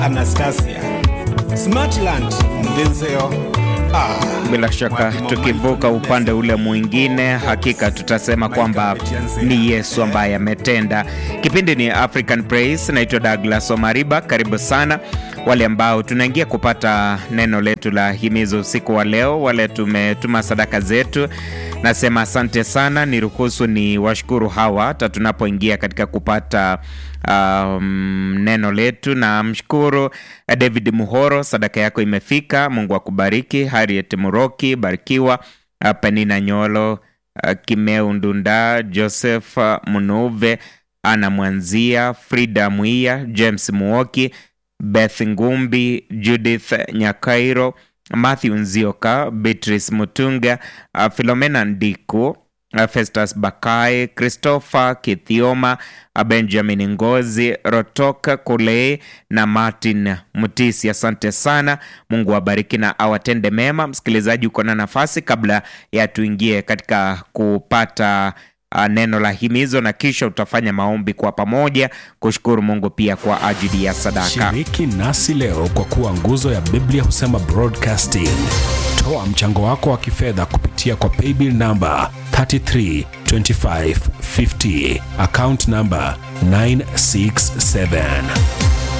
Anastasia Smartland Mbenzeo ah, Bila shaka wapi mama tukivuka iko upande ule mwingine, hakika tutasema kwamba ni Yesu ambaye ametenda. Kipindi ni African Praise, naitwa Douglas Omariba. Karibu sana wale ambao tunaingia kupata neno letu la himizo usiku wa leo, wale tumetuma sadaka zetu, nasema asante sana. Niruhusu ni washukuru hawa hata tunapoingia katika kupata um, neno letu. Na mshukuru eh, David Muhoro, sadaka yako imefika. Mungu akubariki. Harriet Muroki, barikiwa. Uh, Penina Nyolo, uh, Kimeu Ndunda, Joseph uh, Munuve, Ana Mwanzia, Frida Mwia, James Muoki, Beth Ngumbi, Judith Nyakairo, Matthew Nzioka, Beatrice Mutunga, uh, Philomena Ndiku, uh, Festus Bakai, Christopher Kithioma, uh, Benjamin Ngozi, Rotoka Kulei na Martin Mutisi. Asante sana, Mungu awabariki na awatende mema. Msikilizaji, uko na nafasi kabla ya tuingie katika kupata uh, neno la himizo, na kisha utafanya maombi kwa pamoja kushukuru Mungu pia kwa ajili ya sadaka. Shiriki nasi leo kwa kuwa nguzo ya Biblia husema broadcasting. Toa mchango wako wa kifedha kupitia kwa paybill namba 332550 account namba 967